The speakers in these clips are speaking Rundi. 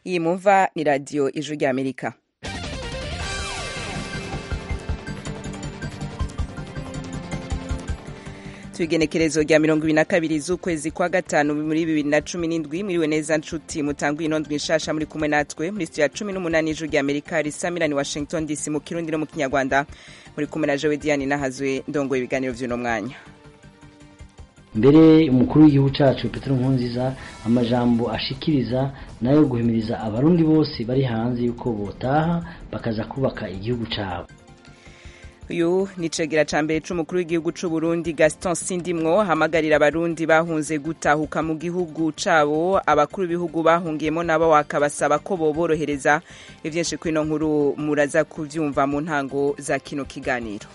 iyi mumva ni radiyo ijwi ry'amerika tuigenekerezo rya mirongo ibiri na kabiri z'ukwezi kwa gatanu muri bibiri na cumi n'indwi mwiriwe neza nshuti mutangwa ino ndwi nshasha muri kumwe natwe muri studio ya cumi n'umunani ijwi rya amerika risamirani washington dc mu kirundi no mu kinyarwanda muri kumwe na jowe diane nahazwe ndongoye ibiganiro vy'uno mwanya mbere umukuru w'igihugu cacu petero nkurunziza amajambo ashikiriza nayo guhimiriza abarundi bose bari hanze yuko botaha bakaza kubaka igihugu cabo uyu ni cegera ca mbere c'umukuru w'igihugu c'u Burundi Gaston Sindimwo hamagarira abarundi bahunze gutahuka mu gihugu cabo abakuru b'ibihugu bahungiyemo nabo wakabasaba ko boborohereza ivyinshi kwino nkuru muraza kuvyumva mu ntango za kino kiganiro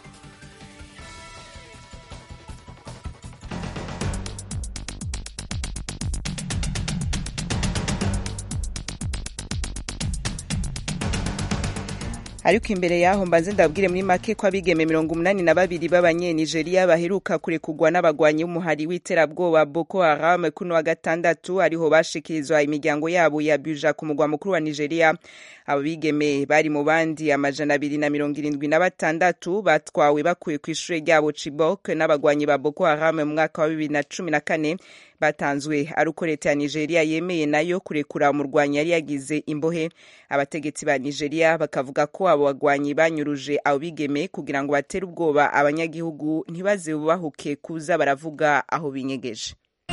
ariko imbere yaho mbanze ndabwire muri make ko abigeme mirongo umunani na babiri b'abanyenigeria baheruka kurekugwa n'abagwanyi b'umuhari w'iterabwoba boko haram kuno wa gatandatu ariho bashikirizwa imiryango yabo ya buja ku mugwa mukuru wa nigeria abo bigeme bari mu bandi amajana abiri na mirongo irindwi na batandatu batwawe bakuye ku ishure ryabo chibok n'abagwanyi ba boko haram mu mwaka wa bibiri na cumi na kane batanzwe ari uko leta ya nigeria yemeye nayo kurekura umurwanyi yari yagize imbohe abategetsi ba nigeria bakavuga ko abo bagwanyi banyuruje abo bigeme kugira ngo batere ubwoba abanyagihugu ntibaze bubahuke kuza baravuga aho binyegeje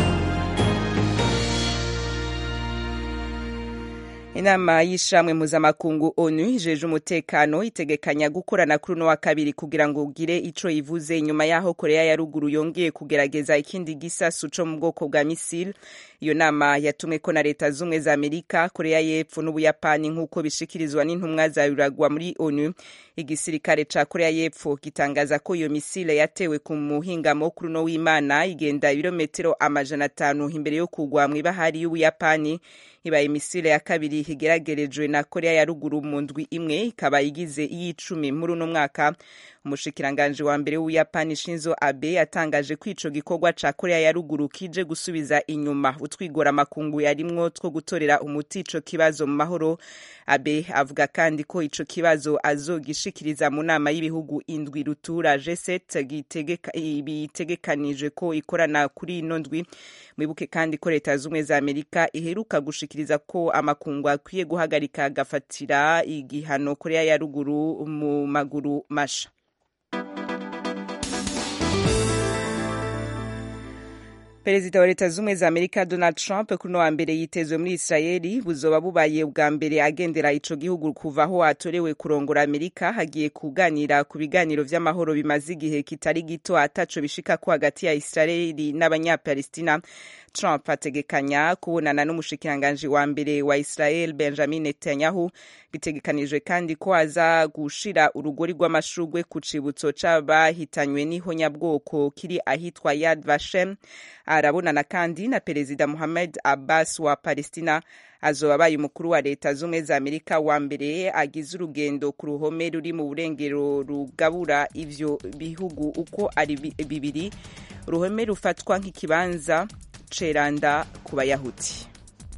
inama y'ishamwe mpuzamakungu onu ijeje umutekano itegekanya gukorana kuri uno wa kabiri kugira ngo ugire ico ivuze inyuma y'aho korea ya ruguru yongeye kugerageza ikindi gisasu co mu bwoko bwa misile iyo nama yatumweko na leta z'ubumwe za amerika korea y'epfo n'ubuyapani nk'uko bishikirizwa n'intumwa za ruragwa muri onu igisirikare ca korea y'epfo gitangaza ko iyo misile yatewe ku muhingamo kuri uno w'imana igenda ibirometero amajana atanu imbere yo kugwa mw'ibahari y'ubuyapani ibaye misile ya kabiri igeragerejwe na korea ya ruguru mu ndwi imwe ikaba igize iy'icumi muri uno mwaka umushikiranganji wa mbere w'ubuyapani shinzo abe yatangaje ko ico gikorwa ca korea ya ruguru kije gusubiza inyuma utwigora amakungu yarimwo two gutorera umuti ico kibazo mu mahoro abe avuga kandi ko ico kibazo azogishikiriza mu nama y'ibihugu indwi rutura g7 bitegekanije ko ikorana kuri ino ndwi mwibuke kandi ko leta z'ubumwe za amerika iheruka gushikiriza ko amakungu akwiye guhagarika agafatira igihano korea ya ruguru mu maguru masha perezida wa leta z'ubumwe za amerika donald trump kuri no wa mbere yitezwe muri israeli buzoba bubaye bwa mbere agendera ico gihugu kuva aho atorewe kurongora amerika hagiye kuganira ku biganiro vy'amahoro bimaze igihe kitari gito ataco bishikako hagati ya israeli n'abanyapalestina trump ategekanya kubonana n'umushikiranganji wa mbere wa israel benjamin netanyahu bitegekanijwe kandi ko aza gushira urugori rw'amashurwe ku cibutso c'abahitanywe n'ihonyabwoko kiri ahitwa yad vashem arabonana kandi na perezida muhammad abbas wa palestina azoba abaye umukuru wa leta z'ubumwe za amerika wa mbere agize urugendo ku ruhome ruri mu burengero rugabura ivyo bihugu uko ari bibiri uruhome rufatwa nk'ikibanza ceranda ku bayahudi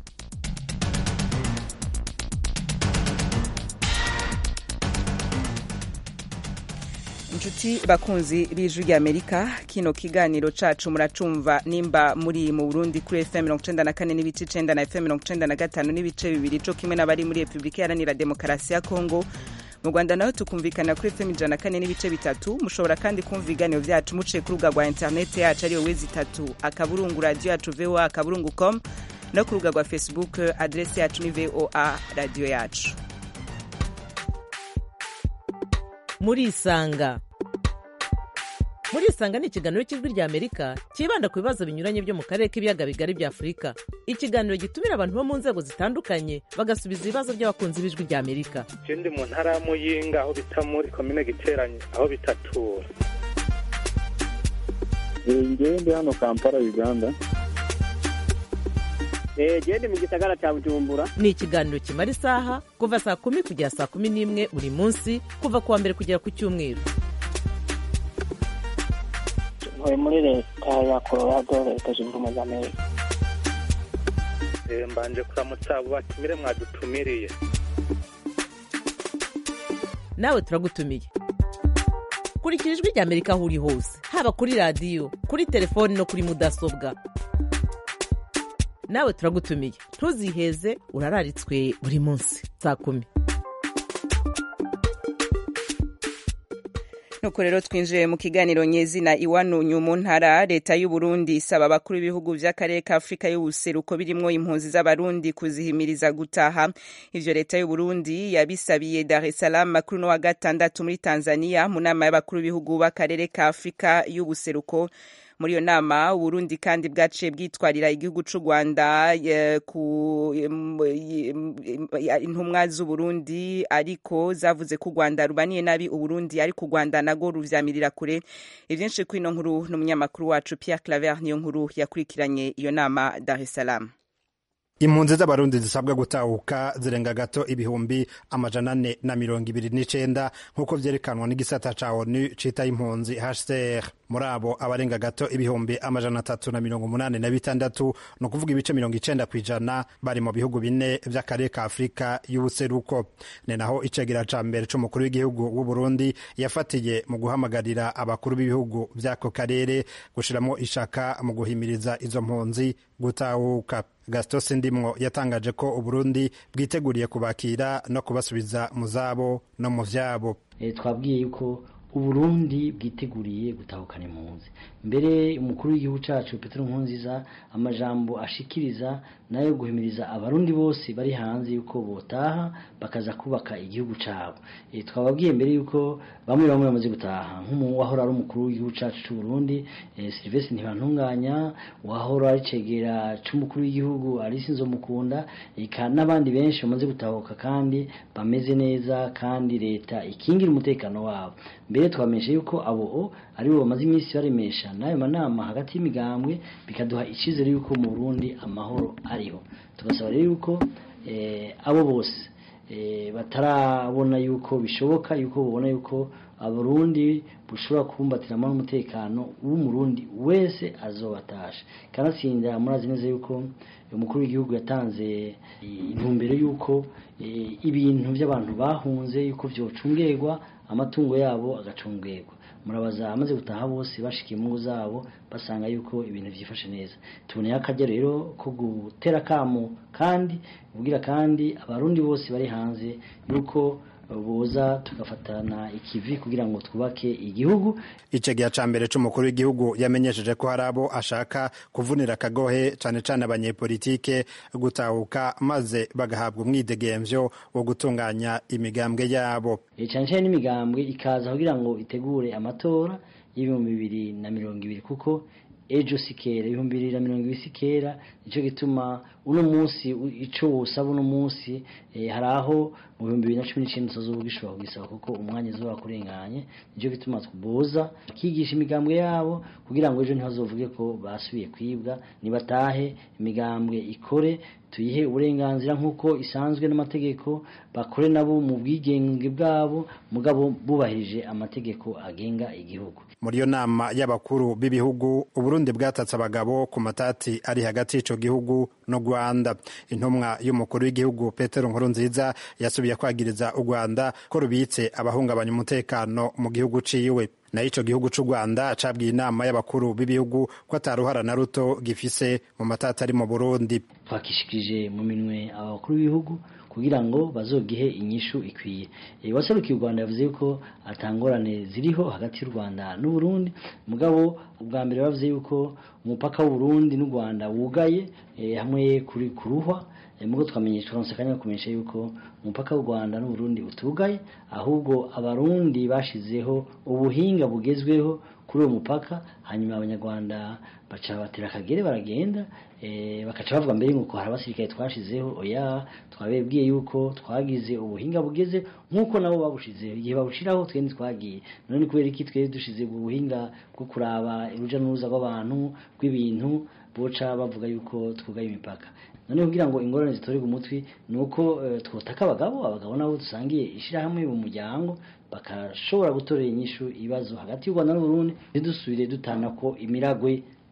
inshuti bakunzi b'ijwi ry'amerika kino kiganiro cacu muracumva nimba muri mu burundi kuri fm mirongo icenda na kane n'ibice icenda na fm mirongo icenda na gatanu n'ibice bibiri co kimwe n'abari muri repubulika iharanira demokarasi ya kongo mu rwanda naho tukumvikana kuri fm ijana na kane n'ibice bitatu mushobora kandi kumva ibiganiro vyacu muciye ku rubuga rwa interineti yacu ariyo wezi itatu akaburungu radiyo yacu voa akaburungu com no ku rubuga rwa facebook adresi yacu ni voa radiyo yacu murisanga murisanga ni ikiganiro cy'ijwi rya amerika cyibanda ku bibazo binyuranye byo mu karere k'ibiyaga bigari bya afurika ikiganiro gitumira abantu bo mu nzego zitandukanye bagasubiza ibibazo by'abakunzi b'ijwi rya amerika je ndi mu ntara ya muyinga aho bita muri komine giteranye aho bitatura ngewe ndi hano kampala uganda gende mu gisagara cya bujumbura ni ikiganiro kimara isaha kuva saa kumi kugera saa kumi n'imwe buri munsi kuva ku wa mbere kugera ku cyumweru ntuye muri leta ya colorado leta zunze ubumwe za amerika Eh, mbanje kuramutsa abo batumire mwadutumiriye nawe turagutumiye kurikira ijwi rya amerika aho uri hose haba kuri radiyo kuri telefoni no kuri mudasobwa nawe turagutumiye ntuziheze urararitswe buri munsi saa kumi nuko rero twinjiye mu kiganiro nyezina iwanunyu mu ntara leta y'u Burundi isaba abakuru b'ibihugu by'akarere ka Afurika y'ubuseruko birimwo impunzi z'abarundi kuzihimiriza gutaha ivyo leta y'u Burundi yabisabiye Dar es Salaam kuri no wa gatandatu muri Tanzania mu nama y'abakuru b'ibihugu b'akarere ka Afurika y'ubuseruko muri iyo nama uburundi kandi bwaciye bwitwarira igihugu c'u rwanda eh, ku em, em, em, intumwa z'uburundi ariko zavuze ko u rwanda rubaniye nabi uburundi ariko u rwanda nago ruvyamirira kure ivyinshi kwino nkuru n'umunyamakuru wacu pierre claver niyo nkuru yakurikiranye iyo nama dar es salaam impunzi z'abarundi zisabwa gutahuka zirenga gato ibihumbi amajana ane na mirongo ibiri n'icenda nk'uko vyerekanwa n'igisata ca onu cita impunzi hcr muri abo abarenga gato ibihumbi amajana atatu na mirongo umunani na bitandatu ni ukuvuga ibice mirongo icenda kw'ijana bari mu bihugu bine vy'akarere ka afurika y'ubuseruko ni naho icegera ca mbere c'umukuru w'igihugu w'uburundi yafatiye mu guhamagarira abakuru b'ibihugu vy'ako karere gushiramwo ishaka mu guhimiriza izo mpunzi gutahuka gaston sindimwo yatangaje ko uburundi bwiteguriye kubakira no kubasubiza mu zabo no mu vyabo Eh, twabwiye yuko uburundi bwiteguriye gutahukana impunzi mbere umukuru w'igihugu cacu petero nkurunziza amajambo ashikiriza nayo guhimiriza abarundi bose bari hanze yuko botaha bakaza kubaka igihugu cabo e, twababwiye mbere yuko bamwe bamwe bamaze gutaha nk'uwahora ari umukuru w'igihugu cacu c'u Burundi e, Sylvestre Ntibantunganya uwahora ari cegera c'umukuru w'igihugu Alice Nzomukunda eka n'abandi benshi bamaze gutahuka kandi bameze neza kandi leta ikingira umutekano wabo mbere twamenyesha yuko abo ari bo bamaze iminsi baremesha n'ayo manama hagati y'imigambwe bikaduha icyizere yuko mu Burundi amahoro ariho tugasaba rero yuko eh, abo bose eh, batarabona yuko bishoboka yuko babona yuko abarundi bushobora kubumbatiramo n'umutekano w'umurundi wese azobatasha kanatsinda murazi neza yuko umukuru w'igihugu yatanze intumbero yuko eh, ibintu by'abantu bahunze yuko vyocungerwa amatungo yabo agacungerwa murabaza amaze gutaha bose bashikiye mu ngo zabo basanga yuko ibintu byifashe neza tuboneye akajya rero ko gutera kamo kandi ubwira kandi abarundi bose bari hanze yuko boza tugafatana ikivi kugira ngo twubake igihugu icegiya ca mbere c'umukuru w'igihugu yamenyesheje ko hari abo ashaka kuvunira akagohe cane cane abanyepolitike gutahuka maze bagahabwa umwidegemvyo wo gutunganya imigambwe yabo e, cane cane n'imigambwe ikaza kugira ngo itegure amatora y'ibihumbi bibiri na mirongo ibiri kuko ejo sikera ibihumbi bibiri na mirongo ibiri sikera nicyo gituma uno munsi ico wosaba uno munsi eh, hari aho mu bihumbi bibiri na cumi n'icenda utazoba ugishobora kugisaba kuko umwanya uzoba kurenganye nicyo gituma tuboza bakigisha imigambwe yabo kugira ngo ejo ntibazovuge ko basubiye kwibwa nibatahe imigambwe ikore tuyihe uburenganzira nk'uko isanzwe n'amategeko bakore nabo mu bwigenge bwabo mugabo bubahirije amategeko agenga igihugu muri iyo nama y'abakuru b'ibihugu uburundi bwatatse abagabo ku matati ari hagati y'ico gihugu no rwanda intumwa y'umukuru w'igihugu petero nkurunziza yasubiye kwagiriza u rwanda ko rubitse abahungabanya umutekano mu gihugu ciwe nayo ico gihugu c'u rwanda cabwiye inama y'abakuru b'ibihugu ko ataruhara na ruto gifise mu matati ari mu burundi twakishikirije mu minwe abakuru b'ibihugu kugira ngo bazogihe inyishu ikwiye e, waserukiye u Rwanda yavuze yuko atangorane ziriho hagati y'u Rwanda n'u Burundi mugabo ubwa mbere bavuze yuko umupaka w'u Burundi n'u Rwanda wugaye e, hamwe kuri kuruhwa e, mugo twamenyesha turonse kanya kumenyesha yuko umupaka w'u Rwanda n'u Burundi utugaye ahubwo abarundi bashizeho ubuhinga bugezweho kuri uwo mupaka hanyuma abanyarwanda baca batera akagere baragenda e, bakaca bavuga mbere ngo hari abasirikare twashizeho oya twabebwiye yuko twagize ubuhinga bugeze nk'uko nabo babushizeho igihe babushiraho twe ntitwagiye none kubera iki twe dushize ubuhinga bwo kuraba uruja n'uruza rw'abantu rw'ibintu boca bavuga yuko twugaye imipaka none kugira ngo ingorane zitorerwe umutwi ni uko uh, twotaka abagabo abagabo nabo dusangiye ishirahamwe mu muryango bakashobora gutorera inyishu ibibazo hagati y'u Rwanda n'u Burundi ntidusubire dutana ko imiragwe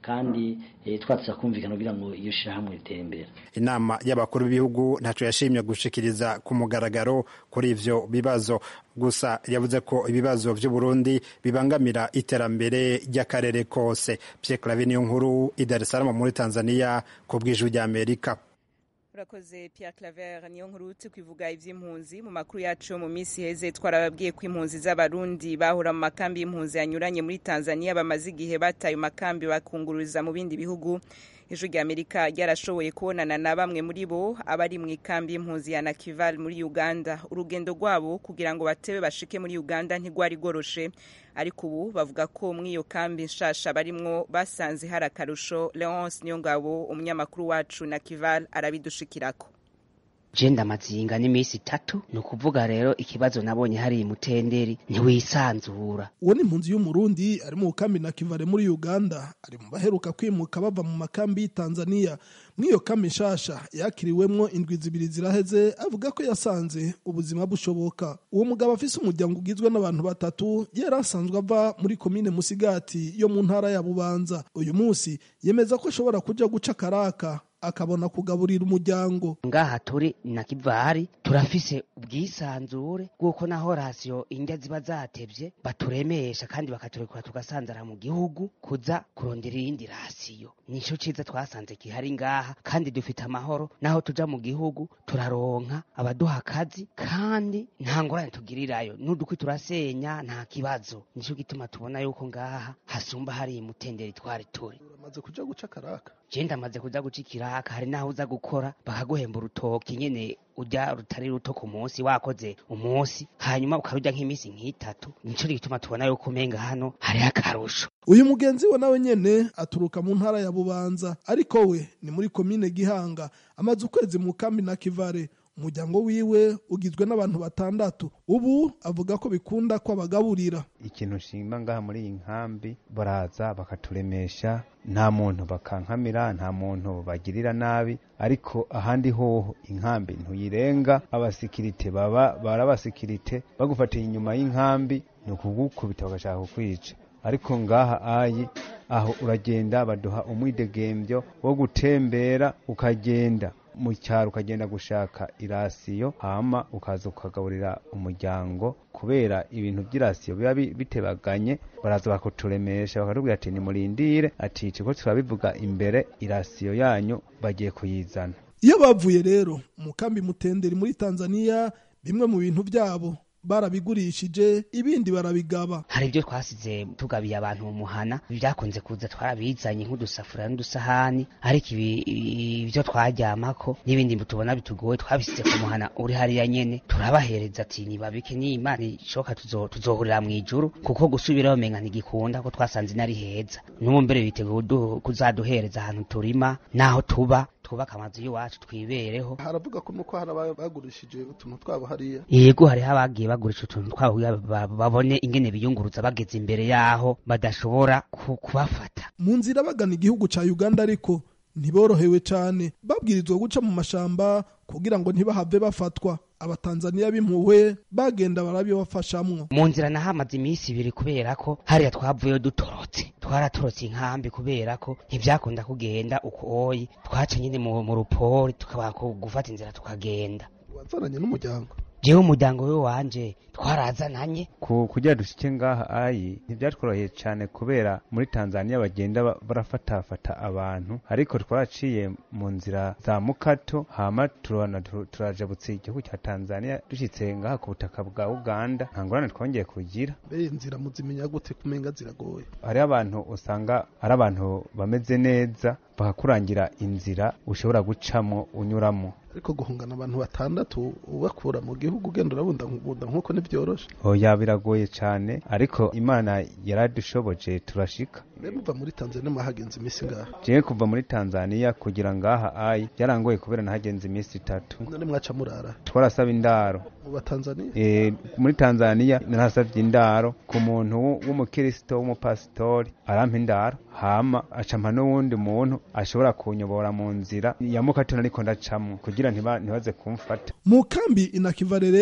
kandi eh, twatsa kumvikana kugira ngo iyo shirahamwe ritere imbere inama y'abakuru b'ibihugu ntaco yashimye gushikiriza ku mugaragaro kuri ivyo bibazo gusa yavuze ko ibibazo vy'u Burundi bibangamira iterambere ry'akarere kose Pierre Claver niyo nkuru i Dar es Salaam muri Tanzania ku bw'ijwi ry'Amerika urakoze Pierre Claver niyo nkuru tukwivuga ivy'impunzi mu makuru yacu mu minsi heze twarababwiye ko impunzi z'abarundi bahora mu makambi y'impunzi yanyuranye muri Tanzania bamaze igihe bataye makambi bakungururiza mu bindi bihugu ijwi rya Amerika ryarashoboye kubonana na bamwe muri bo abari mu ikambi y'impunzi ya Nakival muri Uganda urugendo rwabo kugira ngo batebe bashike muri Uganda ntigwari goroshe ariko ubu bavuga ko muri iyo kambi nshasha barimwo basanze hari akarusho Leonce Niyongabo umunyamakuru wacu Nakival arabidushikirako jenda amazinga n'iminsi itatu ni ukuvuga rero ikibazo nabonye hari mutenderi ntiwisanzura uwo ni impunzi y'umurundi ari mu kambi na kivare muri uganda ari mu baheruka kwimuka bava mu makambi y'i tanzania muri iyo kambi nshasha yakiriwemwo indwi zibiri ziraheze avuga ko yasanze ubuzima bushoboka uwo mugabo afise umuryango ugizwe n'abantu batatu yari asanzwe ava muri komine musigati yo mu ntara ya bubanza uyu munsi yemeza ko ashobora kuja guca karaka akabona kugaburira umuryango ngaha turi na kivari turafise ubwisanzure bw'uko naho rasiyo indya ziba zatevye baturemesha kandi bakaturekura tugasanzara mu gihugu kuza kurondera iyindi rasiyo nico ciza twasanze gihari ngaha kandi dufite amahoro naho tuja mu gihugu turaronka abaduha akazi kandi nta ngorane tugirirayo n'udukwi turasenya nta kibazo nico gituma tubona yuko ngaha hasumba hari imutenderi twari turi uramaze kuja guca karaka je ndamaze kuja guca ikiraka hari naho uza gukora bakaguhemba urutoki nyene urya rutari ruto ku munsi wakoze umunsi hanyuma ukarurya nk'iminsi nk'itatu nico gituma tubona yuko umenga hano hariho akarusho uyu mugenzi we nawe nyene aturuka mu ntara ya bubanza ariko we ni muri komine gihanga amaze ukwezi mu kambi na kivare umuryango wiwe ugizwe n'abantu batandatu ubu avuga ko bikunda ko abagaburira ikintu nshima ngaha muri iyi nkambi baraza bakaturemesha nta muntu bakankamira nta muntu bagirira nabi ariko ahandi hoho inkambi ntuyirenga abasikirite baba barabasikirite bagufatiye inyuma y'inkambi ni ukugukubita bagashaka kukwica ariko ngaha ayi aho uragenda baduha umwidegembyo wo gutembera ukagenda mu cyaro ukagenda gushaka irasiyo hama ukaza ukagaburira umuryango kubera ibintu by'irasiyo biba bitebaganye baraza bakuturemesha bakatubwira ati nimurindire ati ko turabivuga imbere irasiyo yanyu bagiye kuyizana iyo bavuye rero mu kambi mutenderi muri tanzania bimwe mu bintu byabo barabigurishije ibindi barabigaba hari ibyo twasize tugabiye abantu mu muhana byakunze kuza twarabizanye nk'udusafuriya n'udusahani ariko ibi ibyo twaryamako n'ibindi tubona bitugoye twabisize ku muhana uri hariya nyene turabahereza ati nibabike n'imana ishoka tuzohurira mu ijuru kuko gusubira bamenga ntigikunda ko twasanze inari heza n'ubu mbere biteguye kuzaduhereza ahantu turima n'aho tuba twubaka amazu y'iwacu twibereho haravuga ko nuko hari abagurishije utuntu twabo hariya yego hariho abagiye bagurisha utuntu twabo babone ingene biyunguruza bageze imbere yaho badashobora kubafata mu nzira bagana igihugu ca uganda ariko ntiborohewe cyane babwirizwa guca mu mashamba kugira ngo ntibahave bafatwa abatanzaniya b'impuhwe bagenda barabibafashamwo mu nzira nahamaze iminsi ibiri kubera ko hariya twavuyeyo dutorotse twaratorotse inkambi kubera ko ntibyakunda kugenda uko oyi twaca nyine mu rupori tukaba gufata inzira tukagenda wazananye n'umuryango jewe umuryango we wanje twarazananye ku kugira dushike ngaha ayi ntibyatworoheye cyane kubera muri Tanzania bagenda barafatafata abantu ariko twaraciye mu nzira za mukato hama turabona turajabutse igihugu cya Tanzania dushitse ngaha ku butaka bwa Uganda nta ngorane twongeye kugira mbere inzira muzimenya gute kumenga ziragoye hari abantu usanga ari abantu bameze neza bakakurangira inzira ushobora gucamo unyuramo ariko guhungana abantu batandatu ubakura mu gihugu ugenda urabunda nk'uko ntibyoroshe oya biragoye cyane ariko imana yaradushoboje turashika mbe muva muri tanzania mwahagenze iminsi ngaha jewe kuva muri tanzania kugira ngaha ayi byarangoye kubera nahagenze iminsi itatu none mwaca murara twarasaba indaro mu batanzania e, muri tanzania narasavye indaro ku muntu w'umukristo w'umupasitori arampa indaro hama acampa n'uwundi muntu ashobora kunyobora mu nzira ya mukato nariko ndacamwo kugira ntibaze kumfata mu kambi inakivare rero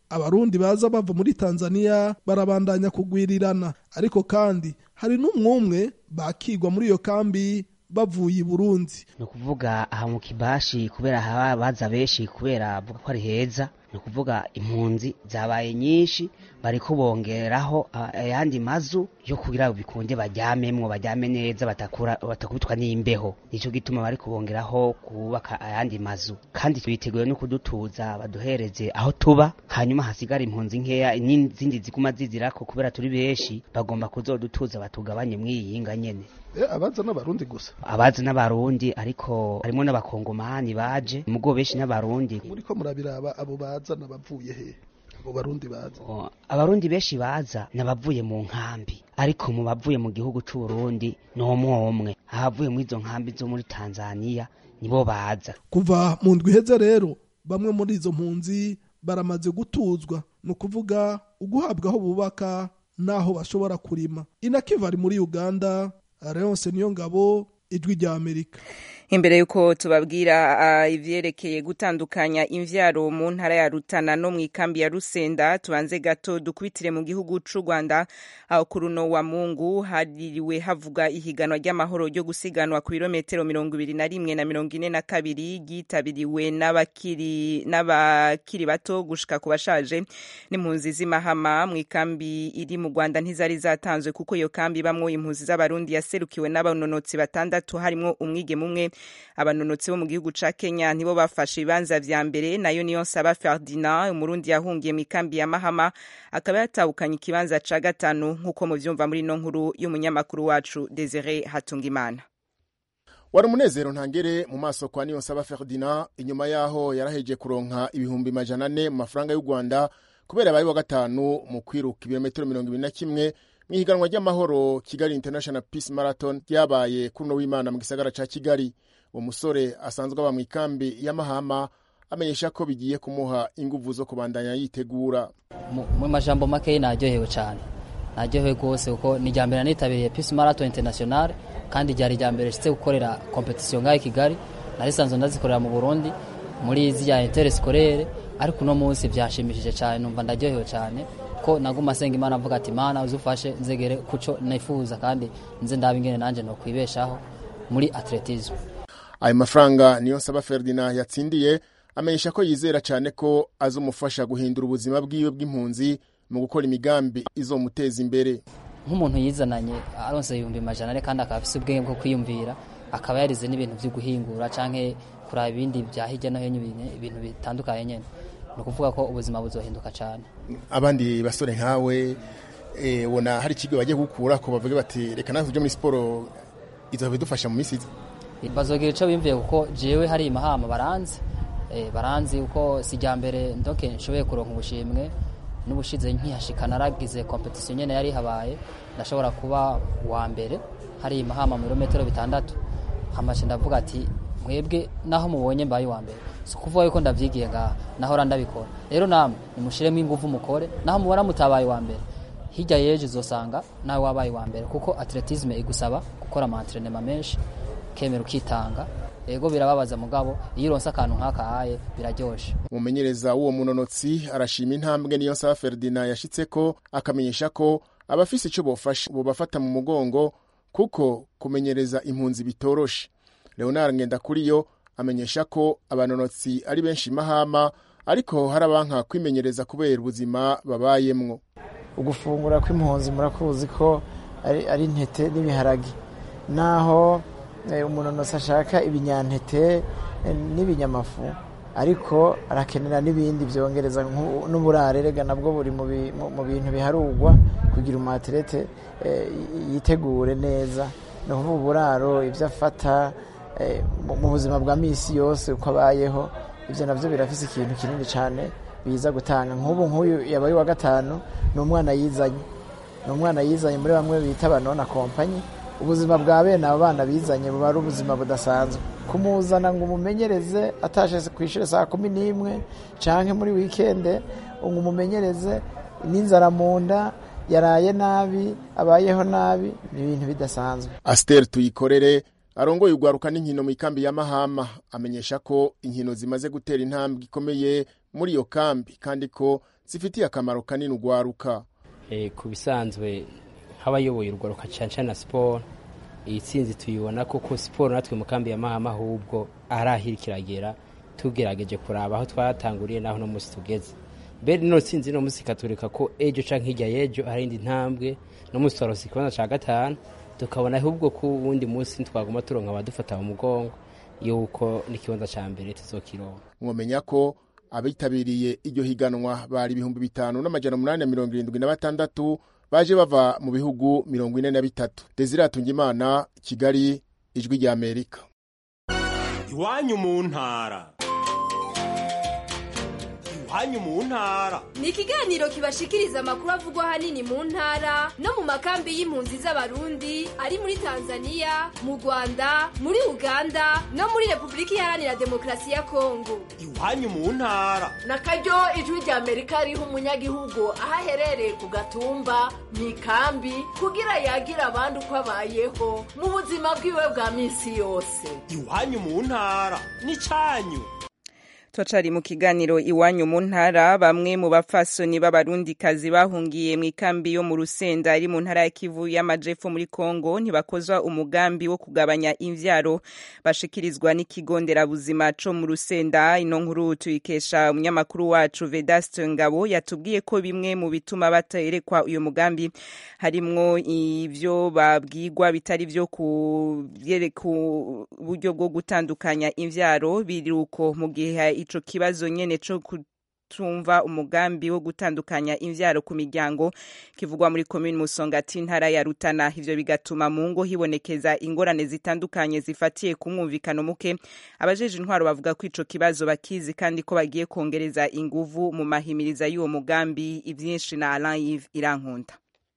abarundi baza bava muri tanzania barabandanya kugwirirana ariko kandi hari n'umwumwe bakigwa muri iyo kambi bavuye i burundi ni ukuvuga aha mu kibashi kubera haba baza benshi kubera avuga ko ari heza ni ukuvuga impunzi zabaye nyinshi bariko bongeraho ayandi mazu yo kugira bikunde baryamemwo baryame neza batakura batakubitwa n'imbeho nico gituma bari kubongeraho kubaka ayandi mazu kandi biteguye no kudutuza baduhereze aho tuba hanyuma hasigara impunzi nkeya n'izindi ziguma zizirako kubera turi benshi bagomba kuzodutuza batugabanye mwiyinga nyene abaza n'abarundi gusa abaza n'abarundi ariko harimo n'abakongomani baje mugo benshi n'abarundi muriko murabiraba abo baza n'abavuye he abo barundi baza abarundi benshi baza n'abavuye mu nkambi ariko mu bavuye mu gihugu c'uburundi n'umwe umwe abavuye muri izo nkambi zo muri tanzaniya nibo baza kuva mu ndwi iheze rero bamwe muri izo mpunzi baramaze gutuzwa ni ukuvuga uguhabwa aho bubaka n'aho bashobora kurima inakiva ari muri uganda Leonce niyo ngabo ijwi rya Amerika imbere yuko tubabwira uh, ivyerekeye gutandukanya imvyaro mu ntara ya Rutana no mu ikambi ya Rusenda tubanze gato dukubitire mu gihugu c'u Rwanda aho ku runo wa Mungu haririwe havuga ihiganwa ry'amahoro ryo gusiganwa ku birometero mirongo ibiri na rimwe na mirongo ine na kabiri ryitabiriwe n'abakiri n'abakiri bato gushika ku bashaje n'impunzi z'imahama mu ikambi iri mu Rwanda ntizari zatanzwe kuko iyo kambi bamwo impunzi z'abarundi yaserukiwe n'abanonotsi batandatu harimwo umwigeme umwe abanonotsi bo mu gihugu ca Kenya nibo bafashe ibibanza vya mbere nayo niyo nsaba Ferdinand umurundi yahungiye mu ikambi ya Mahama akaba yatahukanye ikibanza ca gatanu nk'uko muvyumva muri no nkuru y'umunyamakuru wacu Desire Hatungimana wari umunezero ntangere mu maso kwa niyo nsaba Ferdinand inyuma yaho yaraheje kuronka ibihumbi majana ane mu mafaranga y'u Rwanda kubera abaye wa gatanu mu kwiruka ibirometero mirongo ibiri na kimwe mu ihiganwa ry'amahoro Kigali International Peace Marathon ryabaye kuri uno w'Imana mu gisagara ca Kigali uwo musore asanzwe aba mu ikambi ya Mahama amenyesha ko bigiye kumuha inguvu zo kubandanya yitegura mu majambo makeyi naryohewe cyane naryohewe rwose kuko ni irya mbere nitabiriye Peace Marathon International kandi ryari irya mbere nshitse gukorera competition ngaho i Kigali nari sanzwe ndazikorera mu Burundi muri ziriya interscolaire ariko uno munsi byashimishije cyane numva ndaryohewe cyane ko naguma asenga imana avuga ati mana uzufashe nzegere kuco nifuza kandi nze ndabe ingene nanje no kwibeshaho muri atletisme ayo mafaranga niyo nsaba Ferdinand yatsindiye amenyesha ko yizera cyane ko azomufasha guhindura ubuzima bwiwe bw'impunzi mu gukora imigambi izomuteza imbere nk'umuntu yizananye aronse ibihumbi majana ane kandi akaba afise ubwenge bwo kwiyumvira akaba yarize n'ibintu vyo guhingura canke kuraba ibindi vya hirya no hino ibintu bitandukanye nyene ni ukuvuga ko ubuzima buzohinduka cyane abandi basore nkawe ubona hari ikigo bagiye gukura ko bavuga bati reka nawe tujye muri siporo izo bidufasha mu minsi bazogira icyo bimviye kuko jewe hari imahama baranzi baranzi uko si ijya mbere ndoke nshoboye kuronka ubushimwe n'ubushize nkihashika naragize kompetisiyo nyine yari habaye ndashobora kuba uwa mbere hari imahama mu birometero bitandatu hamashe ndavuga ati mwebwe naho mubonye mbaye uwa mbere si ukuvuga yuko ndavyigiye ngaha nahora ndabikora rero namwe nimushiremo ingufu mukore naho mubona mutabaye uwa mbere hirya yeje uzosanga nawe wabaye uwa mbere kuko atletisme igusaba gukora amantrenema menshi kemera ukitanga ego birababaza mugabo iyo uronse akantu nk'akahaye biraryoshe umumenyereza w'uwo munonotsi arashima intambwe niyo nsaba Ferdinand yashitseko akamenyesha ko abafise ico bofasha bobafata mu mugongo kuko kumenyereza impunzi bitoroshe Leonard Ngendakuriyo amenyesha ko abanonotsi ari benshi mahama ariko hari abanka kwimenyereza kubera ubuzima babayemwo ugufungura kw'impunzi murakuzi ko ari intete n'ibiharage naho umunonotsi ashaka ibinyantete n'ibinyamafu ariko arakenera n'ibindi byongereza n'uburare rega nabwo buri mu bintu biharugwa kugira umuatirete yitegure neza ni ukuvuga uburaro ibyo afata mu buzima bwa minsi yose uko abayeho ibyo nabyo birafise ikintu kinini cyane biza gutanga nk'ubu nk'uyu yabaye uwa gatanu ni umwana yizanye ni umwana yizanye muri bamwe bita abanona kompanyi ubuzima bwa bene abo bana bizanye buba ari ubuzima budasanzwe kumuzana ngo umumenyereze atashe ku ishuri saa kumi n'imwe cyangwa muri wikende ngo umumenyereze n'inzara mu nda yaraye nabi abayeho nabi ni ibintu bidasanzwe asiteri tuyikorere arongoye urwaruka n'inkino mu ikambi ya mahama amenyesha ko inkino zimaze gutera intambwe ikomeye muri iyo kambi kandi ko zifitiye akamaro kanini ugwaruka ku bisanzwe nk'abayoboye urwaruka cyane cyane na siporo iyi tsinzi tuyibona kuko siporo natwe mu kambi ya mahama ahubwo arahira kiragera tugerageje kuraba aho twatanguriye naho no munsi tugeze mbere ino tsinzi no munsi ikatureka ko ejo canke hirya y'ejo hari indi ntambwe no munsi twarose ikibanza ca gatanu tukabona ahubwo ko uwundi munsi twaguma turonka abadufata mu mugongo yuko n'ikibanza ca mbere tuzokironka mwomenya ko abitabiriye iryo higanwa bari ibihumbi bitanu n'amajana umunani na mirongo irindwi na batandatu baje bava mu bihugu mirongo ine na bitatu desire atungimana kigali ijwi rya amerika iwanyu mu ntara iwanyu mu ntara ni ikiganiro kibashikiriza amakuru avugwa ahanini mu ntara no mu makambi y'impunzi z'abarundi ari muri tanzania mu rwanda muri uganda no muri repubulika iharanira demokarasi ya kongo iwanyu mu ntara na karyo ijwi rya amerika riha umunyagihugu aho aherereye ku gatumba mu ikambi kugira yagira abandi uko abayeho mu buzima bwiwe bwa minsi yose iwanyu mu ntara ni cyanyu Twacari mu kiganiro iwanyu mu ntara bamwe mu bapfasoni b'abarundikazi bahungiye mu ikambi yo mu Rusenda ari mu ntara ya Kivu y'Amajepfo muri Kongo ntibakozwa umugambi wo kugabanya imvyaro bashikirizwa n'ikigo nderabuzima co mu Rusenda ino nkuru tuyikesha umunyamakuru wacu Vedaste Ngabo yatubwiye ko bimwe mu bituma baterekwa uyu mugambi harimwo ivyo babwirwa bitari vyo ku buryo bwo gutandukanya imvyaro biruko mu gihe ico kibazo nyene co kutumva umugambi wo gutandukanya imvyaro ku miryango kivugwa muri commune Musongati ntara ya Rutana ivyo bigatuma mu ngo hibonekeza ingorane zitandukanye zifatiye ku mwumvikano muke abajeje intwaro bavuga ko ico kibazo bakizi kandi ko bagiye kongereza inguvu mu mahimiriza y'uwo mugambi ivyinshi na Alain Yves Irankunda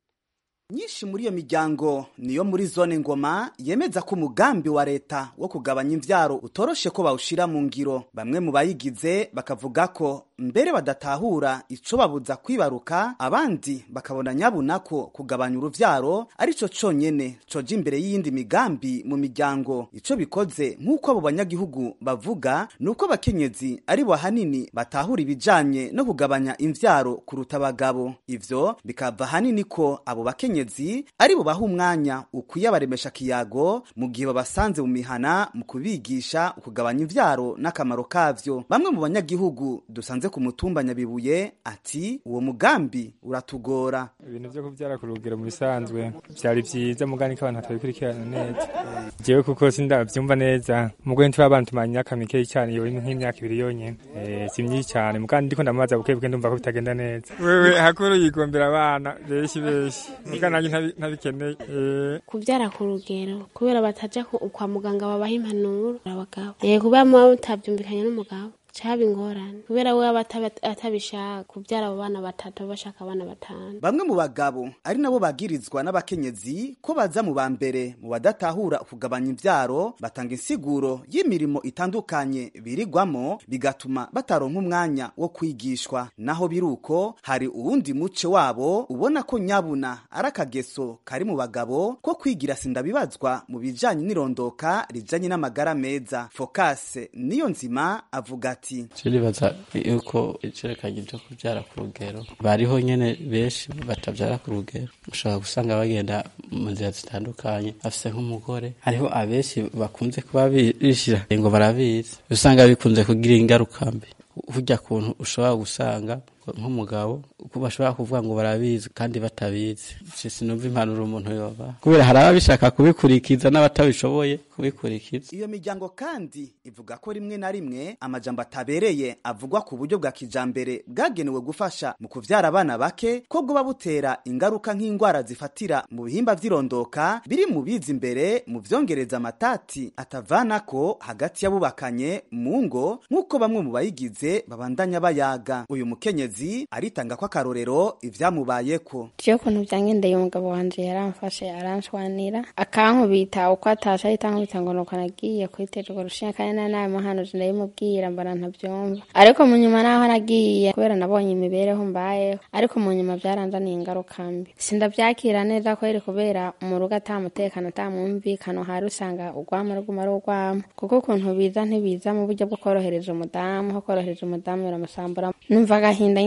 nyinshi muri iyo miryango niyo muri zone ngoma yemeza ko umugambi wa leta wo kugabanya imvyaro utoroshe ko bawushira mu ngiro bamwe mu bayigize bakavuga ko mbere badatahura ico babuza kwibaruka abandi bakabona nyabuna ko kugabanya uruvyaro arico conyene coja imbere y'iyindi migambi mu miryango ico bikoze nk'uko abo banyagihugu bavuga ni uko abakenyezi ari bo hanini batahura ibijanye no kugabanya imvyaro kuruta abagabo ivyo bikava hanini ko abo bakenyezi abakenyezi ari bo baha umwanya ukwiye abaremesha kiyago mu gihe babasanze mu mihana mu kubigisha ukugabanya imvyaro n'akamaro kavyo bamwe mu banyagihugu dusanze ku mutumba nyabibuye ati uwo mugambi uratugora ibintu vyo kuvyara ku rugero mu bisanzwe vyari vyiza mugani ko abantu batabikurikirana neza jewe kuko sindavyumva neza mugwe nturi abantu tumanye imyaka mikeyi cyane yowe nk'imyaka ibiri yonyene eh, si myinshi cyane mugani ndiko ndamaza buke buke ndumva ko bitagenda neza wewe hakuru yigombera abana benshi benshi mugani nanjye ntabikeneye kubyara ku rugero kubera bataja kwa muganga babaha impanuro abagabo kubera muba mutabyumvikanye n'umugabo caba ingorane kubera we aba atabishaka kubyara abo bana batatu bashaka abana batanu bamwe mu bagabo ari nabo bagirizwa n'abakenyezi ko baza mu ba mbere mu badatahura kugabanya imvyaro batanga insiguro y'imirimo itandukanye birigwamo bigatuma bataronka umwanya wo kwigishwa naho biruko hari uwundi muce wabo ubona ko nyabuna ari akageso kari mu bagabo ko kwigira sindabibazwa mu bijanye n'irondoka rijanye n'amagara meza fokase niyo nzima avuga ati turibaza yuko icerekanye byo kubyara ku rugero bariho nyene benshi batabyara ku rugero ushobora gusanga bagenda mu nzira zitandukanye afise nk'umugore hariho abenshi bakunze kuba bishira ngo barabizi usanga bikunze kugira ingaruka mbi hujya kuntu ushobora gusanga nk'umugabo uko bashobora kuvuga ngo barabizi kandi batabizi sinumva impanuro umuntu yoba kubera hari ababishaka kubikurikiza n'abatabishoboye kubikurikiza iyo miryango kandi ivuga ko rimwe na rimwe amajambo atabereye avugwa ku buryo bwa kijambere bwagenewe gufasha mu kuvyara abana bake ko bwoba butera ingaruka nk'indwara zifatira mu bihimba vy'irondoka biri mu biza imbere mu vyongereza amatati atavanako hagati y'abubakanye mu ngo nk'uko bamwe mu bayigize babandanya bayaga uyu mukenyezi aritanga ko akarorero ivyamubayeko je ukuntu vyangendeye umugabo wanje yaramfashe aranshwanira akankubita uko atasha ahita ankubita ngo nuko nagiye kwitera urwo rushinga kandi nari nabimuhanuje ndabimubwira mbona ntavyumva ariko mu nyuma naho nagiye kubera nabonye imibereho mbayeho ariko mu nyuma vyaranzaniye ingaruka mbi sindavyakira neza kweri kubera mu rugo ata mutekano ata mwumvikano hari usanga urwamo ruguma ari urwamo kuko ukuntu biza ntibiza mu buryo bwo korohereza umudamu ho korohereza umudamu biramusambura numva agahinda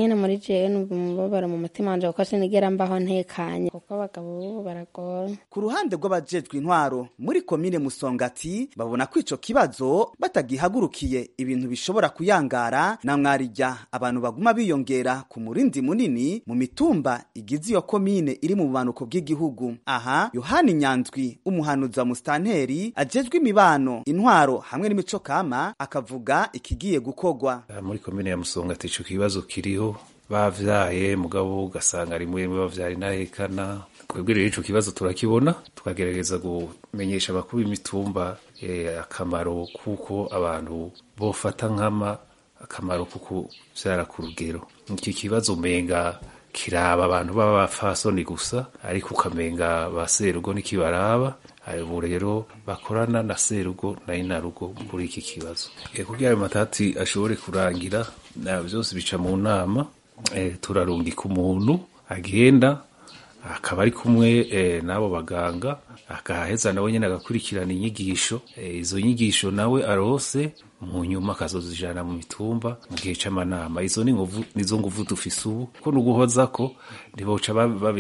nyine muri jewe numva umubabaro mu mutima wanje kuko sinigera mbaho ntekanye kuko abagabo b'ubu baragora ku ruhande rw'abajejwe intwaro muri komine musongati babona ko ico kibazo batagihagurukiye ibintu bishobora kuyangara na mwarijya abantu baguma biyongera ku murindi munini mu mitumba igize iyo komine iri mu bumanuko bw'igihugu aha yohani nyanzwi umuhanuzi wa musitanteri ajejwe imibano intwaro hamwe n'imico kama akavuga ikigiye gukogwa muri komine ya musongati ico kibazo kiriho bavyaye mugabo ugasanga rimwe rimwe bavyara inahekana twebwe rero ico kibazo turakibona tukagerageza kumenyesha abakuru b'imitumba eh, akamaro kuko abantu bofata nkama akamaro kuko vyara ku rugero iki kibazo umenga kiraba abantu b'abafasoni gusa ariko ukamenga ba serugo ntikibaraba ubu rero bakorana na serugo na inarugo muri iki kibazo e, kugira ayo matati ashobore kurangira na byose bica mu nama e, turarungika umuntu agenda akaba ari kumwe e, n'abo baganga akaheza nawe nyine agakurikirana inyigisho e, izo nyigisho nawe arose mu nyuma akazozijana mu mitumba mu gihe c'amanama izo ni nguvu nizo nguvu dufise ubu ko nuguhoza ko ntiboca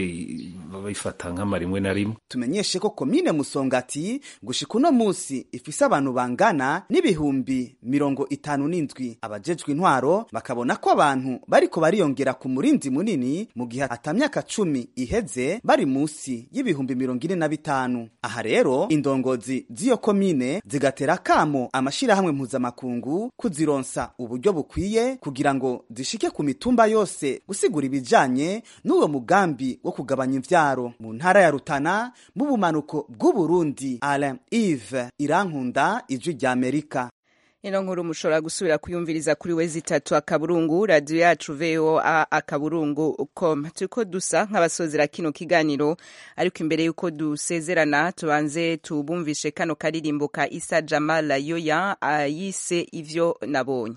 babifata nk'ama rimwe na rimwe tumenyeshe ko komine musongati gushika uno musi ifise abantu bangana n'ibihumbi mirongo itanu n'indwi abajejwe intwaro bakabona ko abantu bariko bariyongera ku murindi munini mu gihe ata myaka cumi iheze bari musi y'ibihumbi mirongo ine na bitanu aha rero indongozi z'iyo komine zigatera kamo amashirahamwe mpuzamakungu kuzironsa uburyo bukwiye kugira ngo zishike ku mitumba yose gusigura ibijanye n'uwo mugambi wo kugabanya imvyaro mu ntara ya Rutana mu bumanuko bw'Uburundi Alain Yves Irankunda ijwi rya Amerika ino nkuru mushobora gusubira kuyumviriza kuri we zitatu akaburungu radiyo yacu voa akaburungu com turiko dusa nk'abasozera kino kiganiro ariko imbere y'uko dusezerana tubanze tubumvishe kano karirimbo ka isa jamala yoya yise ivyo nabonye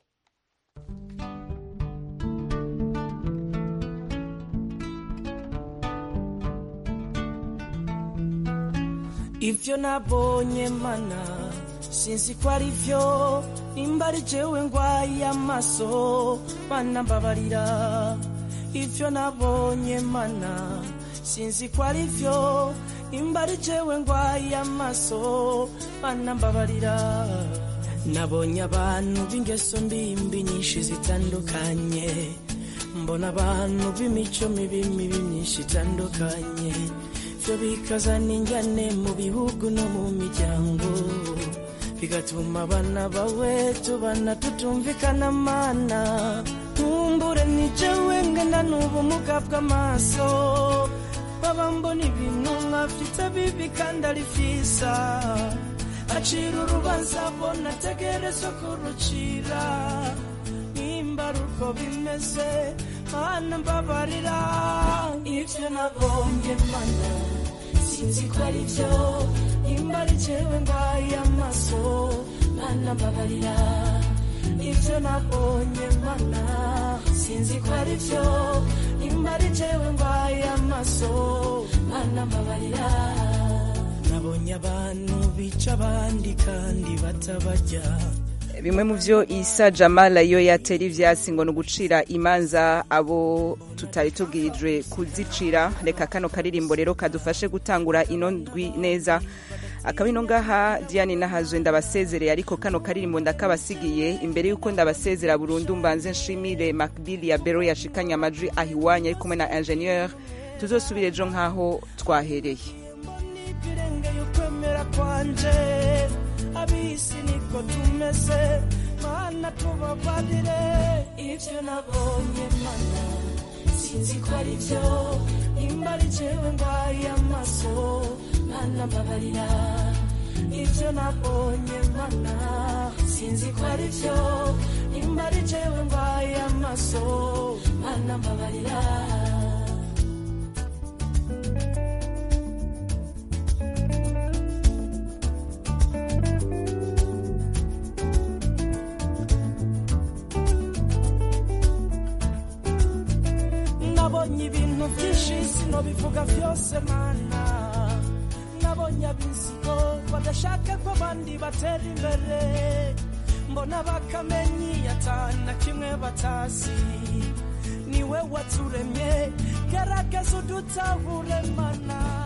ivyo nabonye mana sinzi ko ari vyo nimba ari jewe ngwaye amaso mana mbabarira ivyo nabonye mana sinzi ko ari vyo nimba ari jewe ngwaye amaso mana mbabarira nabonye abantu b'ingeso mbimbi nyinshi zitandukanye mbona abantu b'imico mibi mibi myinshi itandukanye vyo bikazana injyane mu bihugu no mu miryango bigatuma abana bawe tubana tutumvikana mana nkumbure ni jewe ngana n'ubumuga bw'amaso baba mbona ibintu nkafite bibi kandi ari vyiza acira urubanza bona ategerezwa kurucira nimba ari uko bimeze mana mbabarira ivyo nabonye mana sinzi ko ari vyo nimba ari jewe ngwaye amaso mana mbabarira ivyo nabonye mana sinzi ko ari vyo nimba ari jewe ngwaye amaso mana mbabarira nabonye abantu bica abandi kandi batabarya bimwe mu byo isa jamala yo yatera ivyasi ngo ni ugucira imanza abo tutari tubwirijwe kuzicira reka kano karirimbo rero kadufashe gutangura ino ndwi neza akaba ino ngaha diane nahazwe ndabasezereye ariko kano karirimbo ndakabasigiye imbere y'uko ndabasezera burundu mbanze nshimire macbill ya bero yashikanye amajwi aho iwanya ari kumwe na ingenieur tuzosubire ejo nk'aho twahereye birengeye ukwemera kwanje abisi niko tumeze mana tubabarire ivyo nabonye mana sinzi ko ari vyo nimba ari jewe ngwaye amaso mana mbabarira ivyo nabonye mana sinzi ko ari vyo nimba ari jewe ngwaye amaso mana mbabarira nabonye ibintu byinshi sinobivuga byose mana nabonye abizigo badashaka ko abandi batera imbere mbona bakamenyi atana kimwe batazi niwe waturemye gerageza udutahure mana